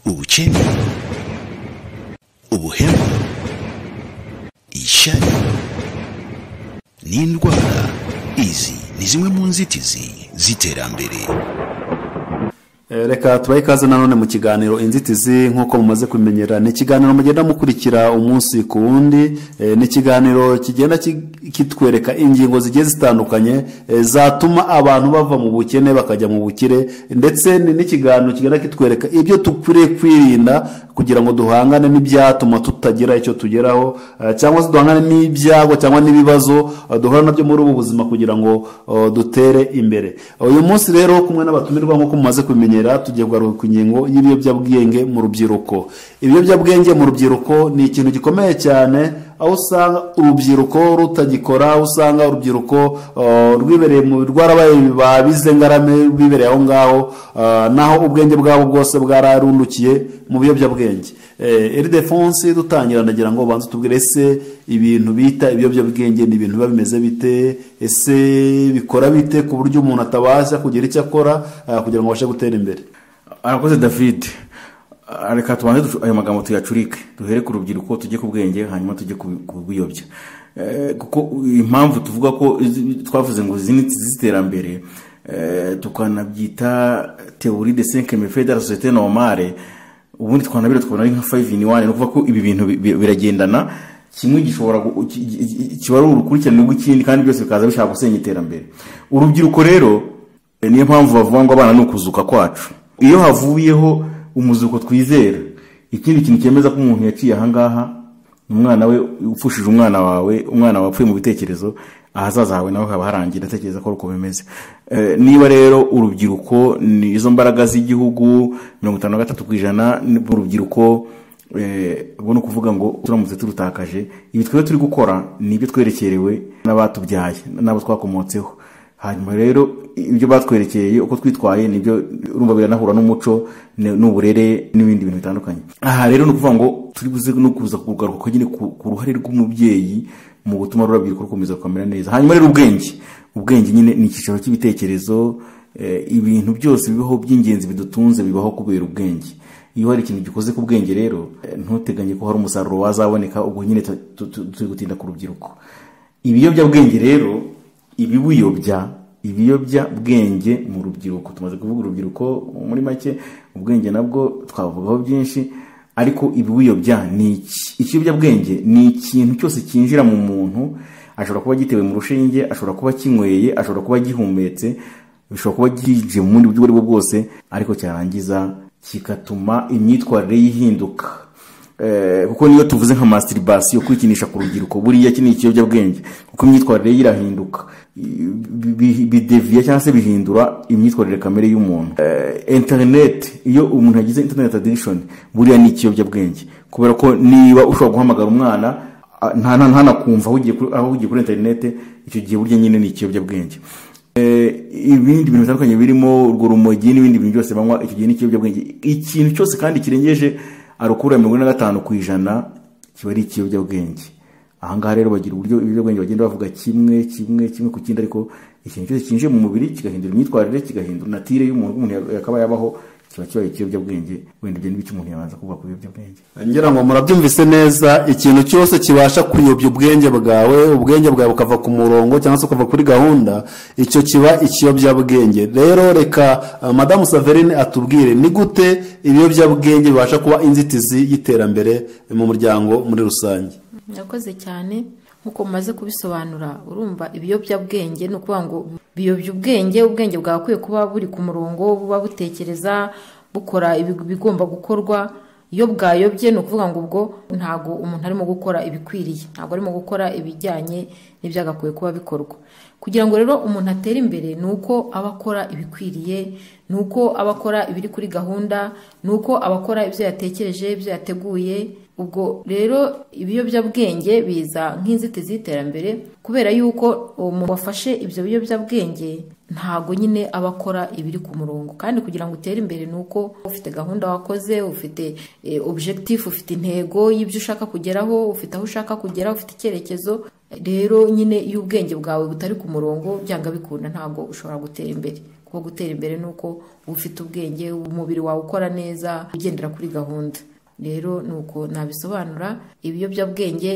ubukene ubuhemu ishyari n'indwara izi ni zimwe mu nzitizi z'iterambere reka tubahe ikaze nanone mu kiganiro inzitizi nk'uko mumaze kumenyera ni ikiganiro mugenda mukurikira umunsi ku wundi Eh, ni ikiganiro kigenda ki- kitwereka ingingo zigiye zitandukanye eh, zatuma abantu bava mu bukene bakajya mu bukire ndetse ni n'ikiganiro kigenda kitwereka ibyo dukwiriye kwirinda kugira ngo duhangane n'ibyatuma tutagira icyo tugeraho eh, cyangwa se duhangane n'ibyago cyangwa n'ibibazo eh, duhura nabyo muri ubu buzima kugira ngo eh, dutere imbere uyu munsi rero kumwe n'abatumirwa nk'uko mumaze kubimenyera tugiye kugaruka ku ngingo y'ibiyobyabwenge mu rubyiruko ibiyobyabwenge mu rubyiruko ni ikintu gikomeye cyane aho usanga urubyiruko rutagikora aho usanga urubyiruko uh, rwibereye mu rwarabaye babize ngarame bibereye aho ngaho uh, naho ubwenge bwabo bwose bwararundukiye mu biyobyabwenge Eh, eri defonse dutangira ndagira ngo ubanze utubwire ese ibintu bita ibiyobyabwenge ni ibintu biba bimeze bite ese bikora bite ku buryo umuntu atabasha kugira icyo akora uh, kugira ngo abashe gutera imbere arakoze david Ah, reka tubanze ducu- ayo magambo tuyacurike duhere ku rubyiruko tujye ku bwenge hanyuma tujye ku ku bwiyobya Eh, kuko impamvu tuvuga ko izi- twavuze ngo izi ni z'iterambere eh, tukanabyita teori de cinque mefe de la societe normale ubundi twanabira tukabona ari nka five in one ni ukuvuga ko ibi bintu bi- bi- biragendana kimwe gishobora gu- ki- ki- kiba ari urukurikirane rw'ikindi kandi byose bikaza bishaka gusenya iterambere urubyiruko rero E, niyo mpamvu bavuga ngo abana ni ukuzuka kwacu iyo havuyeho umuzuko twizera ikindi kintu cyemeza ko umuntu yaciye ahangaha ni umwana we upfushije umwana wawe umwana wapfuye mu bitekerezo ahazaza hawe nawe haba harangiye ndatekereza ko ari uko bimeze E, niba rero urubyiruko ni izo mbaraga z'igihugu mirongo itanu na gatatu ku ijana ni urubyiruko Eh, ubwo ni ukuvuga ngo turamutse turutakaje ibi twebwe turi gukora ni ibyo twerekerewe n'abatubyaye n'abo twakomotseho hanyuma rero ibyo batwerekeye uko twitwaye nibyo urumva biranahura n'umuco ne- n'uburere n'ibindi bintu bitandukanye aha rero ni ukuvuga ngo turi buze no kuza kugaruka ko nyine ku ku ruhare rw'umubyeyi mu gutuma rurabyiruko rukomeza rukamera neza hanyuma rero ubwenge ubwenge nyine ni icyicaro cy'ibitekerezo eh, ibintu byose bibaho by'ingenzi bidutunze bibaho kubera ubwenge iyo hari ikintu gikoze ku bwenge rero eh, ntuteganye ko hari umusaruro wazaboneka ubwo nyine tu- tu- tu- turi gutinda ku rubyiruko ibiyobyabwenge rero ibiwiyobya ibiyobyabwenge mu rubyiruko tumaze kuvuga urubyiruko muri make ubwenge nabwo twavugaho byinshi ariko ibiwiyobya ni iki ikiyobyabwenge ni ikintu cyose cyinjira mu muntu ashobora kuba gitewe mu rushinge ashobora kuba kinyweye ashobora kuba gihumetse bishobora kuba gije mu bundi buryo ubwo ari bwo bwose ariko cyarangiza kigatuma imyitwarire yihinduka Eh, kuko niyo tuvuze nka masturibation kwikinisha ku rubyiruko buriya iki ni ikiyobyabwenge kuko imyitwarire ye irahinduka I- bi- bi- bideviya cyangwa se bihindura imyitwarire kamere y'umuntu Eh, internet iyo umuntu yagize internet addiction buriya ni ikiyobyabwenge kubera ko niba ushobora guhamagara umwana Ah, nta nta- ntanakumva aho ugiye kuri- aho ugiye kuri interinete icyo gihe burya nyine ni ikiyobyabwenge Eh, ibindi bintu bitandukanye birimo urwo rumogi n'ibindi bintu byose banywa icyo gihe ni ikiyobyabwenge ikintu cyose kandi kirengeje arukura mirongo ine na gatanu ku ijana kiba ari ikiyobyabwenge ahangaha rero bagira uburyo ibiyobyabwenge bagenda bavuga kimwe kimwe kimwe ku kindi ariko ikintu cyose cyinjiye mu mubiri kigahindura imyitwarire kigahindura natire y'umuntu umuntu yakaba yabaho kiba kibaye ikiyobyabwenge wenda ibyo n'ibyo umuntu yabanza kuvuga ku biyobyabwenge ngira ngo murabyumvise neza ikintu cyose kibasha kuyobya ubwenge bwawe ubwenge bwawe bukava ku murongo cyangwa se ukava kuri gahunda icyo kiba ikiyobyabwenge rero reka uh, madamu saverine atubwire ni gute ibiyobyabwenge bibasha kuba inzitizi y'iterambere mu muryango muri rusange murakoze cyane nk'uko mumaze kubisobanura urumva ibiyobyabwenge ni ukuvuga ngo biyobya ubwenge ubwenge bwagakwiye kuba buri ku murongo buba butekereza bukora ibi- ibigomba gukorwa iyo bwayobye ni ukuvuga ngo ubwo ntabwo umuntu arimo gukora ibikwiriye ntabwo arimo gukora ibijyanye n'ibyagakwiye kuba bikorwa kugira ngo rero umuntu atere imbere ni uko aba akora ibikwiriye ni uko aba akora ibiri kuri gahunda ni uko aba akora ibyo yatekereje ibyo yateguye ubwo rero ibiyobyabwenge biza nk'inzitizi y'iterambere kubera yuko umuntu wafashe ibyo biyobyabwenge ntabwo nyine aba akora ibiri ku murongo kandi kugira ngo utere imbere ni uko ufite gahunda wakoze ufite eh, objectif ufite intego y'ibyo ushaka kugeraho ufite aho ushaka kugera ufite icyerekezo rero nyine iyo ubwenge bwawe butari ku murongo byanga bikunda ntabwo ushobora gutera imbere wo gutera imbere ni uko uba ufite ubwenge umubiri wawe ukora neza ugendera kuri gahunda rero ni uko nabisobanura ibiyobyabwenge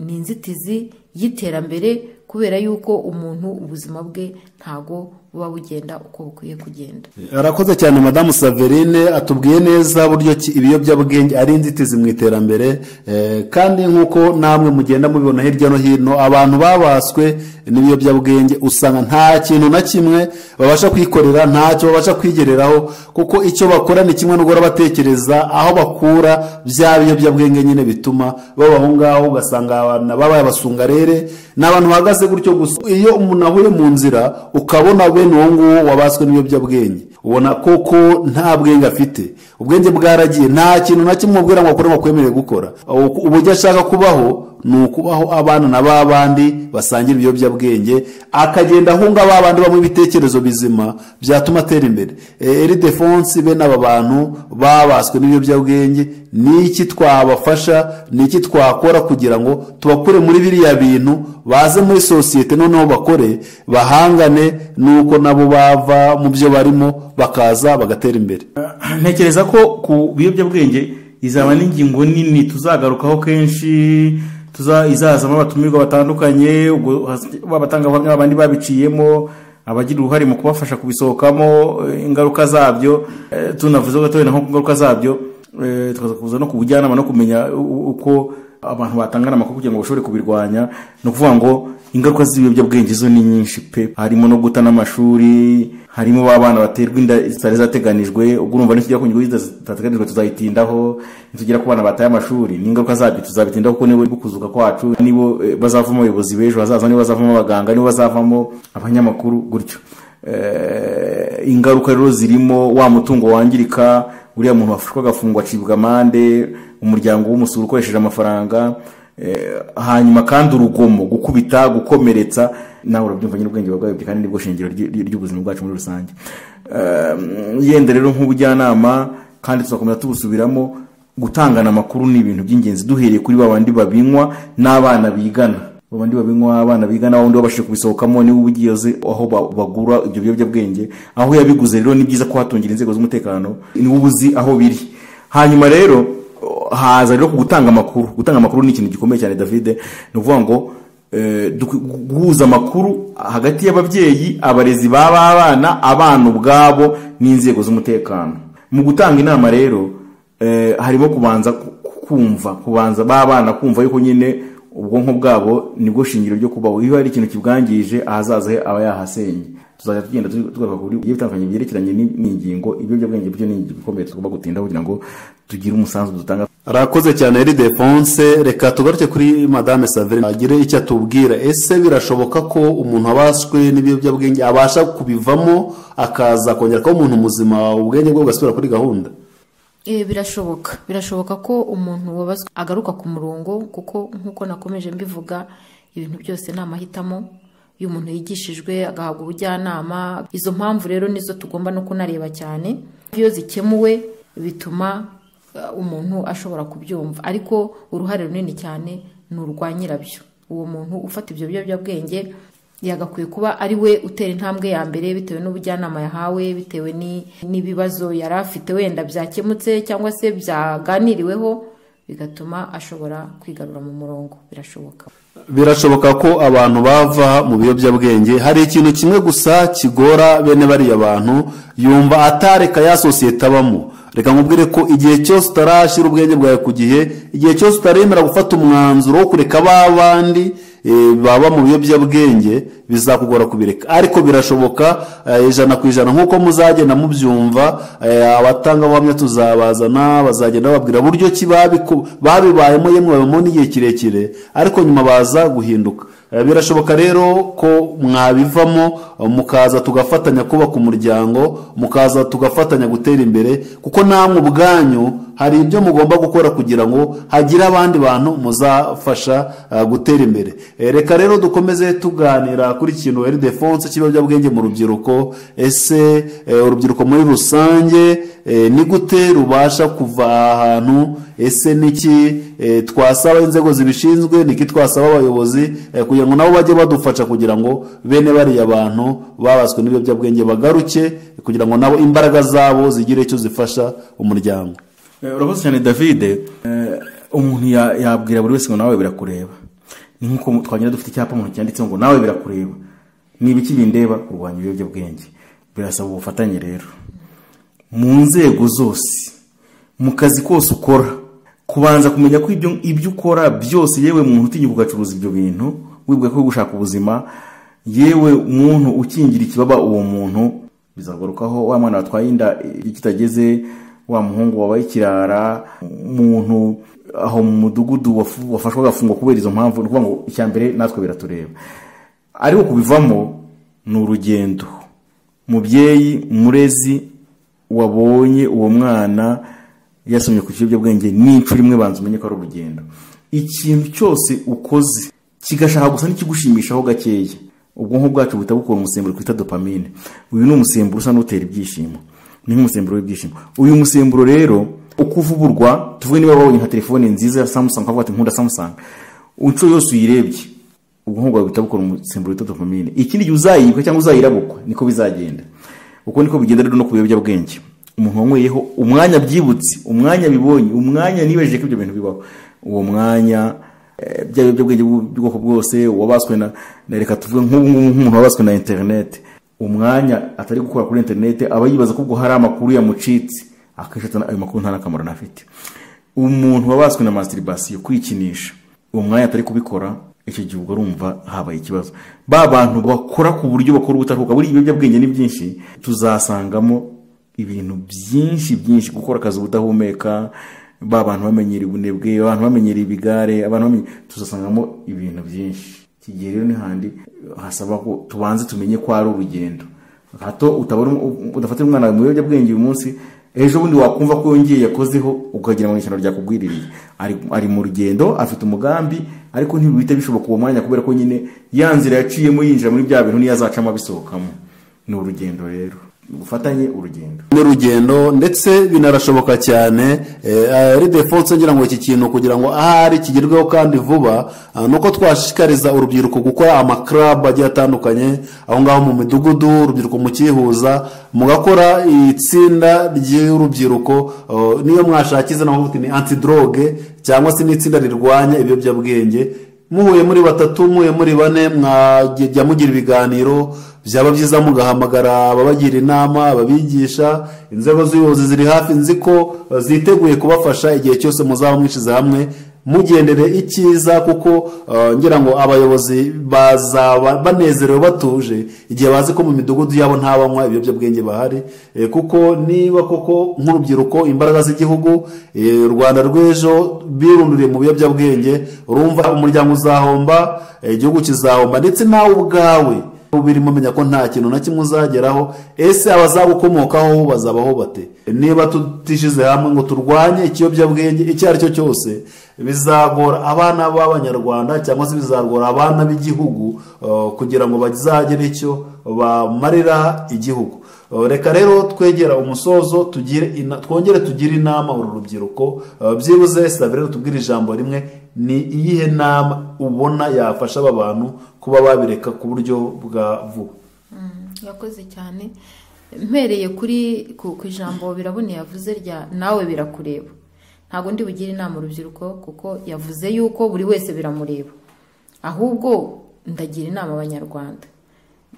ni inzitizi y'iterambere kubera yuko umuntu ubuzima bwe ntago buba bugenda uko bukwiye kugenda arakoze cyane madamu saverine atubwiye neza buryo ki ibiyobyabwenge ari inzitizi mu iterambere eh, kandi nk'uko namwe mugenda mubibona hirya no hino abantu babaswe n'ibiyobyabwenge usanga nta kintu na kimwe babasha kwikorera ntacyo babasha kwigereraho kuko icyo bakora ni kimwe n'ugora batekereza aho bakura bya biyobyabwenge nyine bituma baba aho ngaho ugasanga abantu babaye abasongarere ni abantu bahagaze gutyo gusa iyo umuntu ahuye mu nzira ukabona be bene uwo nguwo wabaswe n'ibiyobyabwenge ubona koko nta bwenge afite ubwenge bwaragiye nta kintu na kimwe umubwira ngo akore ngo akwemerere gukora uburyo ashaka kubaho ni ukubaho abana na ba bandi basangira ibiyobyabwenge akagenda ahunga ba bandi bamwe ibitekerezo bizima byatuma atera imbere eridefonsi bene aba bantu babaswe n'ibiyobyabwenge ni iki twabafasha ni iki twakora kugira ngo tubakure muri biriya bintu baze muri sosiyete noneho bakore bahangane n'uko nabo bava mu byo barimo bakaza bagatera imbere ntekereza ko ku biyobyabwenge izaba n'ingingo nini tuzagarukaho kenshi tuza izazamo abatumirwa batandukanye ubwo batanga ubuhamya abandi babiciyemo abagira uruhare mu kubafasha kubisohokamo ingaruka zabyo tunavuze gatoya nko ku ngaruka zabyo tukaza kuza no ku bujyanama no kumenya uko abantu batangana amakuru kugira ngo bashobore kubirwanya ni ukuvuga ngo ingaruka z'ibiyobyabwenge zo ni nyinshi pe harimo no guta n'amashuri harimo abana baterwa inda zitari zateganijwe ubwo urumva n'ikijya ku nyungu zitateganijwe tuzayitindaho nitugera ku bana bataye amashuri n'ingaruka zabyo tuzabitindaho kuko nibo kuzuka kwacu nibo bazavamo abayobozi b'ejo hazaza nibo bazavamo abaganga nibo bazavamo abanyamakuru gutyo ingaruka rero zirimo wa mutungo wangirika uriya muntu wafashwe agafungwa acibwa amande umuryango w'umusoro ukoresheje amafaranga hanyuma kandi urugomo gukubita gukomeretsa nawe urabyumva nyine ubwenge bwawe kandi nibwo shingiro ry'ubuzima bwacu muri rusange yenda rero nk'ubujyanama kandi tuzakomeza tubusubiramo gutangana amakuru ni ibintu by'ingenzi duhereye kuri ba bandi babinywa n'abana bigana abandi babinywa abana bigana wundi wabashije kubisohokamo niwe uba ugiye aho bagura ibyo biyobyabwenge aho yabiguze rero ni byiza ko hatungira inzego z'umutekano niwe uba uzi aho biri hanyuma rero haza rero ku gutanga amakuru gutanga amakuru ni ikintu gikomeye cyane david ni ukuvuga ngo guhuza amakuru hagati y'ababyeyi abarezi b'abana abana ubwabo n'inzego z'umutekano mu gutanga inama rero harimo kubanza kumva kubanza b'abana kumva yuko nyine ubwonko bwabo nibwo shingiro ryo kubaho iyo hari ikintu kibwangije ahazaza aba yahasenye tuzajya tugenda tugaruka kuri bigiye bitandukanye byerekeranye n'ingingo ibiyobyabwenge byo ni ingingo ikomeye tugomba gutindaho kugira ngo tugire umusanzu dutanga arakoze cyane eri defonse reka tugaruke kuri madame saverine agire icyo atubwira ese birashoboka ko umuntu abaswe n'ibiyobyabwenge abasha kubivamo akaza kongera kuba umuntu muzima ubwenge bwe bugasubira kuri gahunda birashoboka birashoboka ko umuntu wabaswe agaruka ku murongo kuko nk'uko nakomeje mbivuga ibintu byose ni amahitamo iyo umuntu yigishijwe agahabwa ubujyanama izo mpamvu rero nizo tugomba no kunareba cyane iyo zikemuwe bituma umuntu ashobora kubyumva ariko uruhare runini cyane ni urwa nyirabyo uwo muntu ufata ibyo biyobyabwenge yagakwiye kuba ari we utera intambwe ya mbere bitewe n'ubujyanama yahawe bitewe n'ibibazo yari afite wenda byakemutse cyangwa se byaganiriweho bigatuma ashobora kwigarura mu murongo birashoboka birashoboka ko abantu bava mu biyobyabwenge hari ikintu kimwe gusa kigora bene bariya bantu yumva atareka ya sosiyete abamo reka nkubwire ko igihe cyose utarashyira ubwenge bwawe ku gihe igihe cyose utaremera gufata umwanzuro wo kureka ba bandi baba mu biyobyabwenge bizakugora kubireka ariko birashoboka ijana ku ijana nk'uko muzagenda mubyumva abatangabuhamya tuzabazana bazagenda bababwira buryo ki babibayemo yemwe babamo n'igihe kirekire ariko nyuma baza guhinduka birashoboka rero ko mwabivamo mukaza tugafatanya kubaka umuryango mukaza tugafatanya gutera imbere kuko namwe ubwanyu hari ibyo mugomba gukora kugira ngo hagire abandi bantu muzafasha ah, gutera imbere Eh, reka rero dukomeze tuganira kuri ikintu eridefonse cy'ibiyobyabwenge mu rubyiruko ese eh, urubyiruko muri rusange eh, ni gute rubasha kuva aha hantu ese niki eh, twasaba inzego zibishinzwe niki twasaba abayobozi eh, kugira ngo nabo bajye badufasha kugira ngo bene bariya bantu babaswe n'ibiyobyabwenge bagaruke kugira ngo nabo imbaraga zabo zigire icyo zifasha umuryango Eh, urakoze cyane davide Eh, umuntu ya- yabwira buri wese ngo nawe birakureba ni nk'uko twagenda dufite icyapa mu ntoki cyanditseho ngo nawe birakureba ni ibiki bindeba kurwanya ibiyobyabwenge birasaba ubufatanye rero mu nzego zose mu kazi kose ukora kubanza kumenya ko ibyo, ibyo ukora byose yewe muntu utinya ugacuruza ibyo bintu wibwe ko uri gushaka ubuzima yewe muntu ukingira ikibaba uwo muntu bizagarukaho wa mwana watwaye inda iyo kitageze wa muhungu wabaye ikirara umuntu aho mu mudugudu wafu- wafashwe agafungwa kubera izo mpamvu ni ukuvuga ngo icya mbere natwe biratureba ariko kubivamo ni urugendo mubyeyi murezi wabonye uwo mwana yasomye ku kiyobyabwenge n'inshuro imwe banza umenye ko ari urugendo ikintu cyose ukoze kigashaka gusa n'ikigushimishaho gakeya ubwonko bwacu buhita bukora umusemburo twita dopamine uyu ni umusemburo usa n'utera ibyishimo ni nk'umusemburo w'ibyishimo uyu musemburo rero uko uvuburwa tuvuge niba wabonye nka telefone nziza ya samusanga ukavuga ati nkunda samusanga inshuro yose uyirebye ubwonko bwawe buhita bukora umusemburo wita dopamine ikindi gihe uzayibwa cyangwa uzayirabukwa niko bizagenda uko niko bigenda rero no ku biyobyabwenge umuntu wanyweyeho umwanya byibutse umwanya bibonye umwanya nibejeje ko ibyo bintu bibaho uwo mwanya eh, bya biyobyabwenge bw'u- by'ubwoko bwose wabaswe na na reka tuvuge nk'ubu ngubu nk'umuntu wabaswe na interineti umwanya atari gukora kuri interineti aba yibaza ko ubwo hari amakuru yamucitse akenshi ayo makuru nta n'akamaro anafite umuntu wabaswe na masturibasiyo kwikinisha uwo mwanya atari kubikora icyo gihe ubwo urumva habaye ikibazo ba bantu bakora ku buryo bakora ubutaruhuka buriya ibiyobyabwenge ni byinshi tuzasangamo ibintu byinshi byinshi gukora akazi ubudahumeka ba bantu bamenyera ubunebwe abantu bamenyera ibigare abantu bamenye tuzasangamo ibintu byinshi iki gihe rero ni handi hasaba ko tubanze tumenye ko ari urugendo hato utabona udafatira umwana wawe mu biyobyabwenge uyu munsi ejo bundi wakumva ko yongeye yakozeho ukagira ngo ishyano ryakugwiririye ari, ari mu rugendo afite umugambi ariko ntibihite bishoboka uwo mwanya kubera ko nyine ya nzira yaciyemo yinjira muri bya bintu niyo azacamo abisohokamo ni urugendo rero ubufatanye urugendo n'urugendo ndetse binarashoboka cyane ari defonse ngira ngo iki kintu kugira ngo ahari kigerweho kandi vuba ah, ni uko twashishikariza urubyiruko gukora amakarabu agiye atandukanye aho ngaho mu midugudu urubyiruko mukihuza mugakora itsinda ry'urubyiruko oh, niyo mwashakiza naho ni antidoroge cyangwa se n'itsinda rirwanya ibiyobyabwenge muhuye muri batatu muhuye muri bane mwajya mugira ibiganiro byaba byiza mugahamagara ababagira inama ababigisha inzego z'ubuyobozi ziri hafi nzi ko eh, ziteguye kubafasha igihe cyose muzaba mwishyize hamwe mugendere icyiza kuko eh, ngira ngo abayobozi bazaba banezerewe batuje igihe bazi ko mu midugudu yabo nta banywa ibiyobyabwenge bahari eh, kuko niba koko nk'urubyiruko imbaraga z'igihugu eh, u rwanda rw'ejo birunduriye mu biyobyabwenge urumva umuryango uzahomba eh, igihugu kizahomba ndetse nawe ubwawe birimo menya ko nta kintu na kimwe uzageraho ese abazabukomokaho bazabaho bate niba tutishize hamwe ngo turwanye ikiyobyabwenge icyo ari cyo cyose bizagora abana b'abanyarwanda cyangwa se bizagora abana b'igihugu eh, kugira ngo bazagire icyo bamarira igihugu Uh, reka rero twegera umusozo tugire ina- twongere tugire inama uru rubyiruko Uh, byibuze sabe rero tubwire ijambo rimwe ni iyihe nama ubona yafasha aba bantu kuba babireka ku buryo bwa vuba yakoze cyane mpereye kuri ku ku ijambo biraboneye yavuze rya nawe birakureba ntabwo ndi bugire inama urubyiruko kuko yavuze yuko buri wese biramureba ahubwo ndagira inama abanyarwanda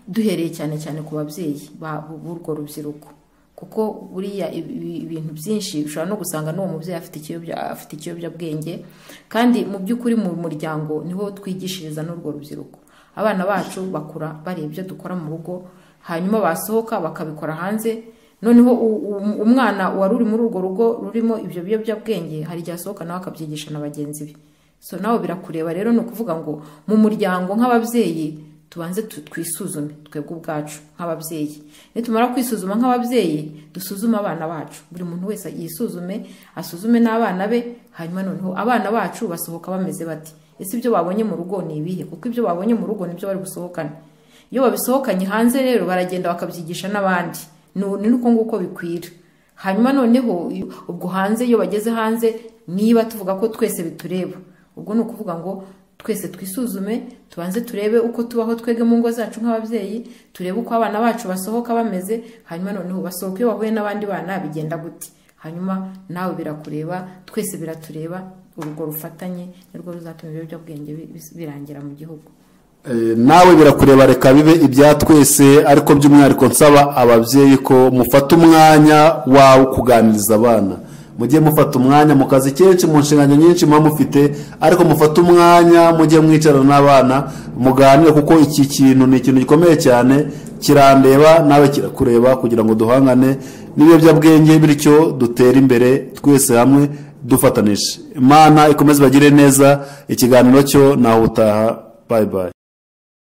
duhereye cyane cyane ku babyeyi ba- b'urwo rubyiruko kuko buriya ibi- ibi- ibintu byinshi ushobora no gusanga n'uwo mubyeyi afite ikiyobya- afite ikiyobyabwenge kandi mu by'ukuri mu muryango niho twigishiriza n'urwo rubyiruko abana bacu bakura bareba ibyo dukora mu rugo hanyuma basohoka bakabikora hanze noneho u- u- umwana wari uri muri urwo rugo rurimo ibyo biyobyabwenge hari igihe asohoka nawe akabyigisha na bagenzi be so nawe birakureba rero ni ukuvuga ngo mu muryango nk'ababyeyi tubanze tu- twisuzume twebwe ubwacu nk'ababyeyi nitumara kwisuzuma nk'ababyeyi dusuzume abana bacu buri muntu wese yisuzume asuzume n'abana be hanyuma noneho abana bacu basohoka bameze bati ese ibyo babonye mu rugo ni ibihe kuko ibyo babonye mu rugo nibyo bari busohokane iyo babisohokanye hanze rero baragenda bakabyigisha n'abandi Nu- ni uko nguko bikwira hanyuma noneho iyo- ubwo hanze iyo bageze hanze niba tuvuga ko twese bitureba ubwo ni ukuvuga ngo twese twisuzume tubanze turebe uko tubaho twege mu ngo zacu nk'ababyeyi turebe uko abana bacu basohoka bameze hanyuma noneho basohoka iyo bahuye n'abandi bana bigenda gute hanyuma nawe birakureba twese biratureba urwo rufatanye nirwo ruzatuma ibiyobyabwenge bi- bis- birangira mu gihugu Eh, nawe birakureba reka bibe ibya twese ariko by'umwihariko nsaba ababyeyi ko mufata umwanya wawe kuganiriza abana mujye mufata umwanya mu kazi kenshi mu nshingano nyinshi muba mufite ariko mufate umwanya mujye mwicara n'abana muganire kuko iki kintu ni ikintu gikomeye cyane kirandeba nawe kirakureba kugira ngo duhangane n'ibiyobyabwenge bityo dutere imbere twese hamwe dufatanije imana ikomeze bagire neza ikiganiro cyo nawe utaha bayi bayi